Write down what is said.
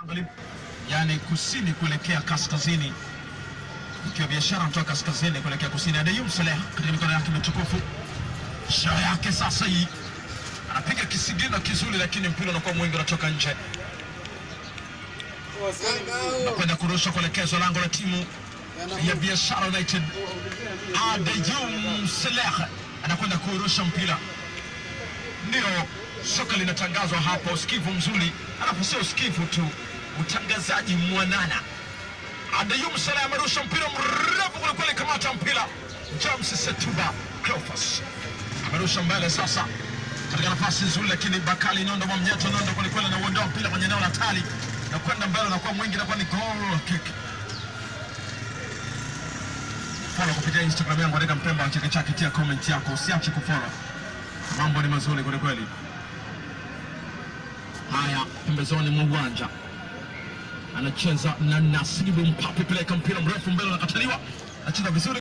yani kusini kuelekea kaskazini, ikiwa biashara kutoka kaskazini kuelekea kusini. Adeyum Saleh katika mikono yake mitukufu, shao yake sasa hii anapiga kisigino kizuri, lakini mpira unakuwa mwingi, unatoka nje na kwenda kurusha kuelekezwa lango la timu ya Biashara United. Adeyum Saleh anakwenda kurusha mpira, ndio soka linatangazwa hapa, usikivu mzuri, alafu sio usikivu tu, utangazaji mwanana. Adeyum Saleh amerusha mpira mrefu kwelikweli, kamata mpira. James Setuba Cleophas amerusha mbele sasa katika nafasi nzuri, lakini Bakali Nondo Mwamnyeto Nondo kwelikweli anauondoa mpira kwenye eneo la tali na kwenda mbele, nakuwa mwingi, nakuwa ni goal kick. Follow kupitia Instagram yangu, andika Mpemba Chake Chake, tia comment yako, usiache kufollow. Mambo ni mazuri kwelikweli. Haya, pembezoni mwa uwanja anacheza na Nasibu Mpapi, peleka mpira mrefu mbele, unakataliwa, anacheza vizuri.